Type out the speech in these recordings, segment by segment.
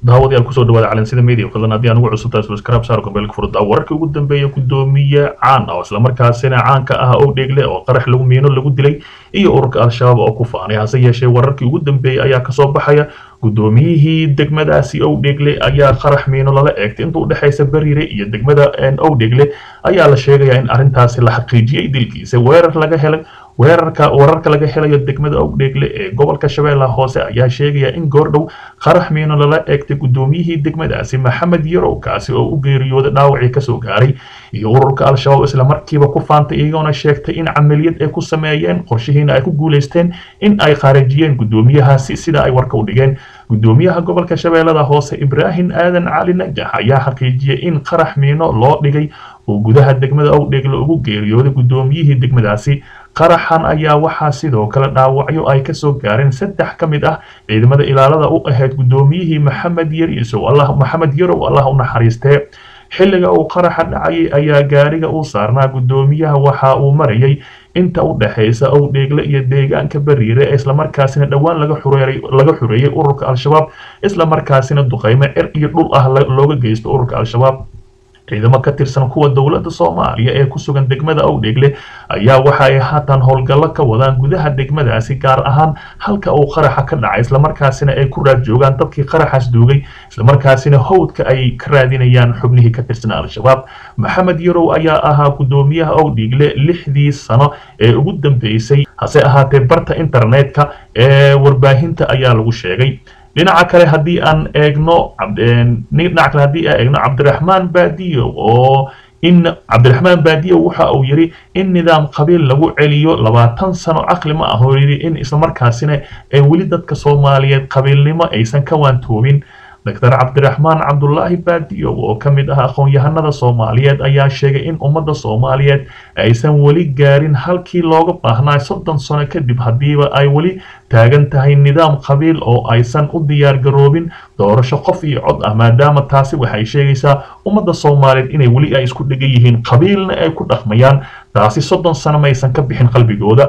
daawadayaal kusoo dhawaada calansida media fadlan haddii aan ugu cusubtahay subscribe saar gombeelka furda wararkii ugu dambeeya gudoomiye caan ah oo islamarkaasina caanka ah oo dheegle oo qarax lagu miino lagu dilay iyo ururka al-shabaab oo ku faanay hase yeeshee wararkii ugu dambeeyey ayaa kasoo baxaya gudoomiyihii degmadaasi owdhegle ayaa qarax miino lala eegtay inta udhexaysa beriire iyo degmada owdhegle ayaa la sheegaya in arrintaasi la xaqiijiyey dilkiisa weerar laga helay weerarka wararka laga helayo degmada owdheegle ee gobolka shabeellaha hoose ayaa sheegaya in goordhow qarax miino lala eegtay gudoomiyihii degmadaasi maxamed yarow kaasi oo u geeriyooday dhaawacii kasoo gaaray iyo ururka al-shabaab isla markiiba ku faantay iyagoona sheegtay in camaliyad ay ku sameeyeen qorshihiina ay ku guulaysteen in ay khaarajiyeen gudoomiyahaasi sida ay warka u dhigeen gudoomiyaha gobolka shabeellada hoose ibraahim aadan cali najax ayaa xaqiijiyey in qarax miino loo dhigay oo gudaha degmada owdheegle ugu geeriyooday gudoomiyihii degmadaasi qaraxan ayaa waxaa sidoo kale dhaawacyo ay kasoo gaareen saddex ka mid ah ciidamada ilaalada u ahayd gudoomiyihii maxamed yariisow maxamed yarow allah u naxariistee xilliga uu qaraxa dhacayay ayaa gaariga u saarnaa gudoomiyaha waxa uu marayay inta u dhexaysa owdheegle iyo deegaanka beriire ee islamarkaasina dhowaan laga xureeyey ururka al-shabaab islamarkaasina duqeymo cer iyo dhul ah looga geysto ururka al-shabaab ciidamo ka tirsan kuwa dowladda soomaaliya ee ku sugan degmada owdheegle ayaa waxa ay haatan howlgallo ka wadaan gudaha degmadaasi gaar ahaan halka uu qaraxa ka dhacay islamarkaasina ay ku raad joogaan dadkii qaraxaas duugay islamarkaasina howdka ay ka raadinayaan xubnihii ka tirsan al-shabaab maxamed yarow ayaa ahaa gudoomiyaha owdheegle lixdii sano ee ugu dambeysay hase ahaatee barta internetka ee warbaahinta ayaa lagu sheegay dhinaca kale haddii aan eegno dhinaca kale haddii aan eegno cabdiraxmaan baadiyo oo in cabdiraxmaan baadiyo waxa uu yidhi in nidaam qabiil lagu celiyo labaatan sano caqli ma ah oo yidhi in islamarkaasina ee weli dadka soomaaliyeed qabiilnimo aysan ka waantoobin doctor cabdiraxmaan cabdulaahi baadiyo oo ka mid ah aqoon-yahanada soomaaliyeed ayaa sheegay in ummadda soomaaliyeed aysan weli gaarin halkii looga baahnaa soddon sano kadib haddiiba ay weli taagan tahay nidaam qabiil oo aysan u diyaargaroobin doorasho qof iyo cod ah maadaama taasi waxay sheegaysaa ummadda soomaaliyeed inay weli ay isku dhegan yihiin qabiilna ay ku dhaqmayaan taasi soddon sano maysan ka bixin qalbigooda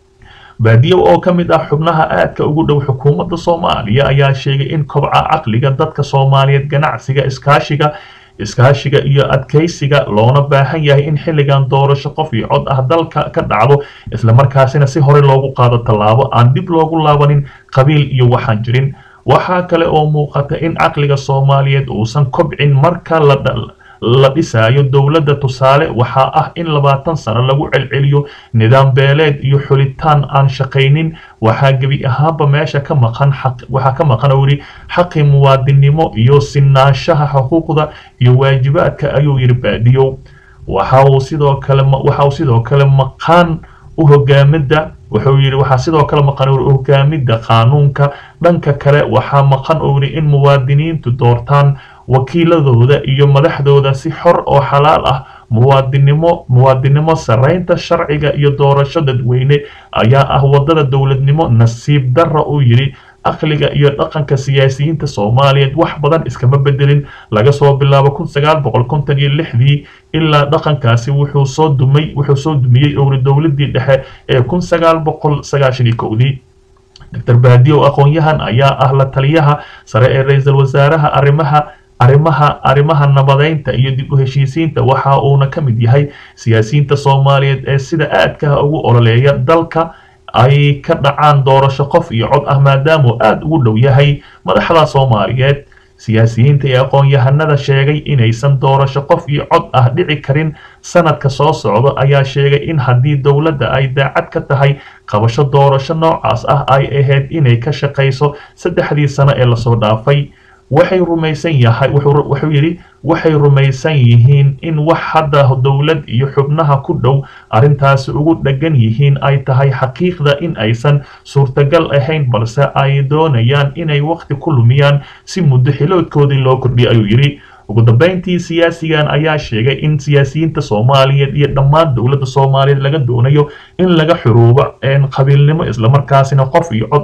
baadiyo oo ka mid ah xubnaha aadka ugu dhow xukuumadda soomaaliya ayaa sheegay in kobca caqliga dadka soomaaliyeed ganacsiga iskaashiga iskaashiga iyo adkaysiga loona baahan yahay in xilligan doorasho qof iyo cod ah dalka ka dhacdo islamarkaasina si hore loogu qaado tallaabo aan dib loogu laabanin qabiil iyo waxaan jirin waxaa kale oo muuqata in caqliga soomaaliyeed uusan kobcin marka la la dhisaayo dowladda tusaale waxaa ah in labaatan sano lagu celceliyo nidaam beeleed iyo xulitaan aan shaqaynin waxaa gebi ahaanba meesha ka maqan waxaa ka maqan oo yidhi xaqi muwaadinnimo iyo sinaanshaha xuquuqda iyo waajibaadka ayuu yidhi baadiyow waxa uu sidoo kale waxa uu sidoo kale maqaan u hogaamida wuxuu yidhi waxaa sidoo kale maqan uri hogaamida qaanuunka dhanka kale waxaa maqan oo yidhi in muwaadiniintu doortaan wakiiladooda iyo madaxdooda si xor oo xalaal ah muwaadinimo muwaadinimo saraynta sharciga iyo doorasho dadweyne ayaa ah wadada dowladnimo nasiib darra uu yidhi aqliga iyo dhaqanka siyaasiyiinta soomaaliyeed wax badan iskama bedelin laga soo bilaabo kun sagaal boqol konton iyo lixdii ilaa dhaqankaasi wuxuu soo dumay wuxuu soo dumiyey owri dowladii dhexe ee kun sagaal boqol sagaashan iyo kowdii doctor baadiyo aqoon-yahan ayaa ah la taliyaha sare ee ra-iisul wasaaraha arrimaha arrimaha arrimaha nabadeynta iyo dib u heshiisiinta waxa uuna ka mid yahay siyaasiyiinta soomaaliyeed ee sida aadkaha ugu ololeeya dalka ay ka dhacaan doorasho qof iyo cod ah maadaamuu aada ugu dhow yahay madaxda soomaaliyeed siyaasiyiinta ee aqoon-yahanada sheegay inaysan doorasho qof iyo cod ah dhici karin sanadka soo socda ayaa sheegay in haddii dowladda ay daacad ka tahay qabasho doorasho noocaas ah ay ahayd inay ka shaqayso saddexdii sano ee lasoo dhaafay waxay rumaysan yahay wuxuu yidhi waxay rumaysan yihiin in wax hadda dowlad iyo xubnaha ku dhow arrintaasi ugu dheggan yihiin ay tahay xaqiiqda in aysan suurtagal ahayn balse ay doonayaan inay waqti ku lumiyaan si muddo xiloodkoodii loo kordhiya ayuu yidhi ugu dambeyntii siyaasigan ayaa sheegay in siyaasiyiinta soomaaliyeed iyo dhammaan dowladda soomaaliyeed laga doonayo in laga xuruubo qabiilnimo islamarkaasina qof iyo cod ah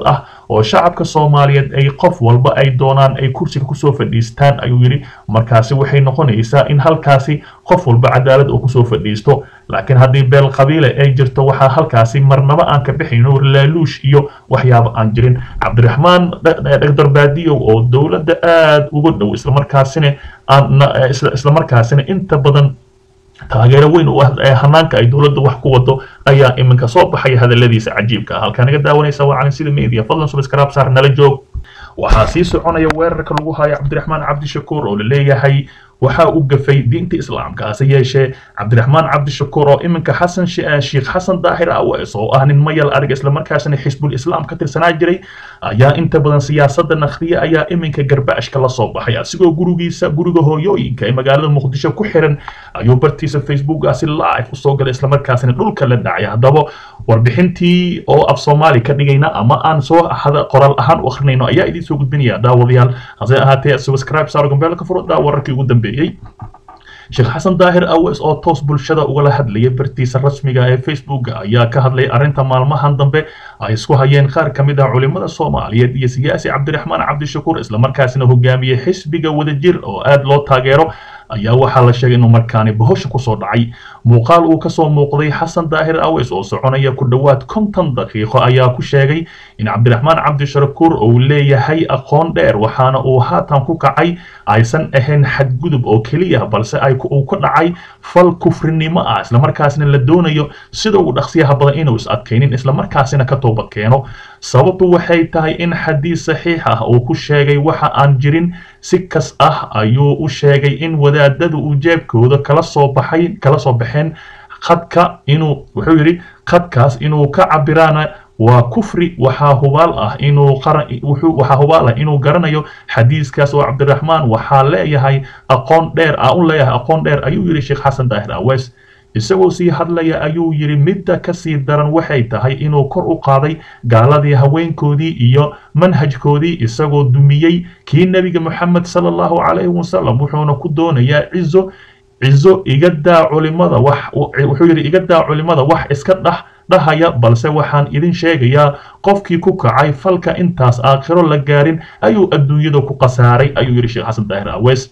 oo shacabka soomaaliyeed ay qof walba ay doonaan ay kursiga kusoo fadhiistaan ayuu yidhi markaasi waxay noqonaysaa in halkaasi qof walba cadaalad uu kusoo fadhiisto laakiin haddii beel qabiile ay jirto waxaa halkaasi marnaba aan ka bixayno laaluush iyo waxyaaba aan jirin cabdiraxmaan dhagdar baadiyow oo dowladda aada uga dhow islamarkaasina aan islamarkaasina inta badan taageero weyn u ah hanaanka ay dowladda wax ku wado ayaa iminka soo baxaya hadaladiisa cajiibka ah halkaa naga daawanaysa waa calin sida media fadlan subscribe saar nala joog waxaa sii soconaya weerarka lagu hayo cabdiraxmaan cabdishakuur oo la leeyahay waxaa u gafay diinta islaamka hase yeeshee cabdiraxmaan cabdishakuur oo iminka xasan sheekh xasan daahir awees oo ah nin mayal adag islamarkaasina xisbul islaam ka tirsanaa jiray ayaa inta badan siyaasadda nakhriya ayaa iminka garbaashka la soo baxay asigoo gurigiisa guriga hooyooyinka ee magaalada muqdisho ku xiran ayuu bartiisa facebookaasi live usoo galay islamarkaasina dhulka la dhacay haddaba warbixintii oo af soomaali ka dhigayna ama aan soo qoraal ahaan u akrinayno ayaa idiin soo gudbinaya daawadayaal hase ahaatee subscribe saaro gambeelka furada wararkii ugu dambeeyey sheekh xasan daahir awees oo toos bulshada ugala hadlayay bartiisa rasmiga ee facebooka ayaa ka hadlay arrinta maalmahan dambe ay isku hayeen qaar ka mid ah culimmada soomaaliyeed iyo siyaasi cabdiraxmaan cabdishakuur islamarkaasina hogaamiyey xisbiga wadajir oo aada loo taageero ayaa waxaa la sheegay inuu markaani bahosha kusoo dhacay muuqaal uu kasoo muuqday xasan daahir aweys oo soconaya ku dhowaad konton daqiiqo ayaa ku sheegay in cabdiraxmaan cabdishakuur uu leeyahay aqoon dheer waxaana uu haatan ku kacay aysan ahayn xadgudub oo keliya balse ay uu ka dhacay fal kufrinimo ah islamarkaasina la doonayo sida uu dhaqsiyaha badan inuu is adkaynin islamarkaasina ka toobad keeno sababtu waxay tahay in xadiis saxiix ah uu ku sheegay waxa aan jirin si kas ah ayuu u sheegay in wadaadadu uu jeebkooda kala soo baxay kala soo baxeen khadka inuu wuxuu yidhi khadkaas inuu ka cabiraana waa kufri waxaa hubaal ah inuu qaran wuxuu waxaa hubaal ah inuu garanayo xadiiskaas oo cabdiraxmaan waxaa leeyahay aqoon dheer ah u leeyahay aqoon dheer ayuu yidhi sheekh xasan daahir awees isagoo sii hadlaya ayuu yidhi midda ka sii daran waxay tahay inuu kor u qaaday gaaladii haweenkoodii iyo manhajkoodii isagoo dumiyey kii nebiga moxamed sala allahu calayhi wasalam wuxuuna ku doonayaa cizo cizo iga daa culimada wax wuxuu yidhi iga daa culimada wax iska dhax dhahaya balse waxaan idin sheegayaa qofkii ku kacay falka intaas aakhiro la gaarin ayuu adduunyada ku khasaaray ayuu yidhi sheekh xasan daahir awees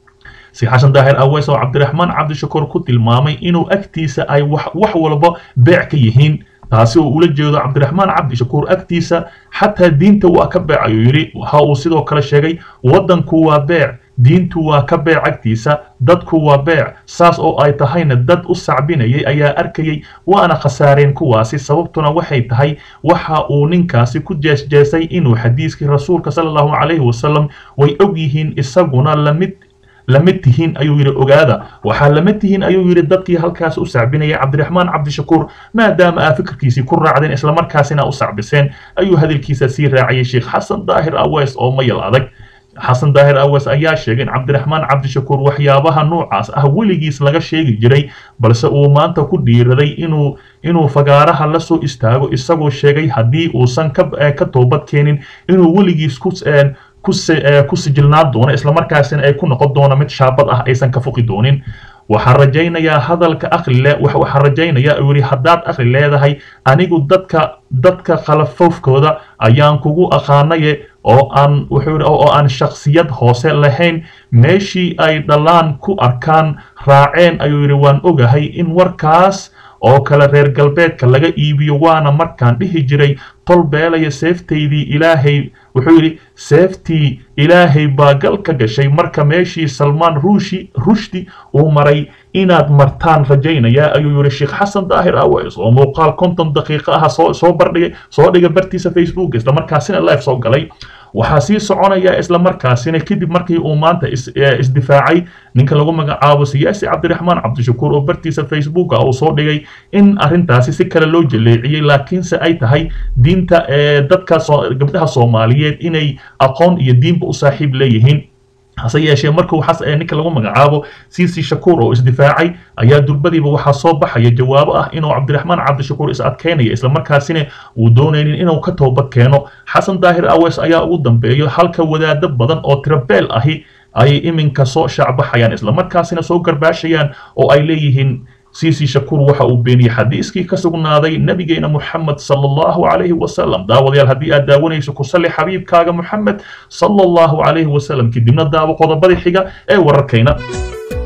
si xasan daahir aweys oo cabdiraxmaan cabdishakuur ku tilmaamay inuu agtiisa ay wax walba beec ka yihiin taasi oo ula jeedo cabdiraxmaan cabdishakuur agtiisa xataa diinta waa ka beec ayuu yidhi waxa uu sidoo kale sheegay waddanku waa beec diintu waa ka beec agtiisa dadku waa beec saas oo ay tahayna dad u sacbinayay ayaa arkayay waana khasaareen kuwaasi sababtuna waxay tahay waxa uu ninkaasi ku jeesjeesay inuu xadiiskii rasuulka sala allahu calayhi wasalam way og yihiin isaguna lamid lamid tihiin ayuu yidhi ogaada waxaa lamid tihiin ayuu yidhi dadkii halkaas u sacbinayay cabdiraxmaan cabdishakuur maadaama aa fikirkiisii ku raacdeen islamarkaasina u sacbiseen ayuu hadalkiisa sii raaciyay sheekh xasan daahir awees oo mayal adag xasan daahir awees ayaa sheegay in cabdiraxmaan cabdishakuur waxyaabaha noocaas ah weligiis laga sheegi jiray balse uu maanta ku dhiiraday inuu inuu fagaaraha la soo istaago isagoo sheegay haddii uusan ka ka toobad keenin inuu weligiis ku ku sijilnaan doono islamarkaasina ay ku noqon doono mid shaabad ah aysan ka fuqi doonin waxaan rajaynayaa hadalka aqlile waxaan rajaynayaa uu yidhi haddaad aqli leedahay anigu dadka dadka khalafofkooda ayaan kugu aqaanaye oo aan wuxuu yidhi oo aan shakhsiyad hoose lahayn meeshii ay dhalaan ku arkaan raaceen ayuu yidhi waan ogahay in warkaas oo kale reer galbeedka laga iibiyo waana markaan dhihi jiray tol beelaya seeftaydii ilaahay wuxuu yidhi seeftii ilaahay baa gal ka gashay marka meeshii salmaan ruushi rushdi uu maray inaad martaan rajaynayaa ayuu yidhi sheekh xasan daahir aweys oo muuqaal konton daqiiqo ah soo soo bardhigay soo dhiga bartiisa facebook islamarkaasina live soo galay waxaa sii soconaya islamarkaasina kadib markii uu maanta isdifaacay ninka lagu magacaabo siyaasi cabdiraxmaan cabdishakuur oo bartiisa facebook uu soo dhigay in arrintaasi si kale loo jaleeciyey laakiinse ay tahay diinta dadka gabdhaha soomaaliyeed inay aqoon iyo diinba u saaxiib leeyihiin hase yeeshee markuu ninka lagu magacaabo cici shakuur oo isdifaacay ayaa durbadiiba waxaa soo baxaya jawaabo ah inuu cabdiraxmaan cabdishakuur is adkaynaya islamarkaasina uu doonaynin inuu ka toobad keeno xasan daahir aweys ayaa ugu dambeeyo halka wadaado badan oo tirabeel ahi ay iminka soo shaacbaxayaan islamarkaasina soo garbaashayaan oo ay leeyihiin siisi shakuur waxa uu beeniyey xadiiskii ka sugnaaday nabigeena moxamed sala allahu calayhi wasalam daawadayaal haddii aad daawanayso ku salli xabiibkaaga moxamed sala allahu calayhi wasalam kadibna daawo qodobada xiga ee wararkayna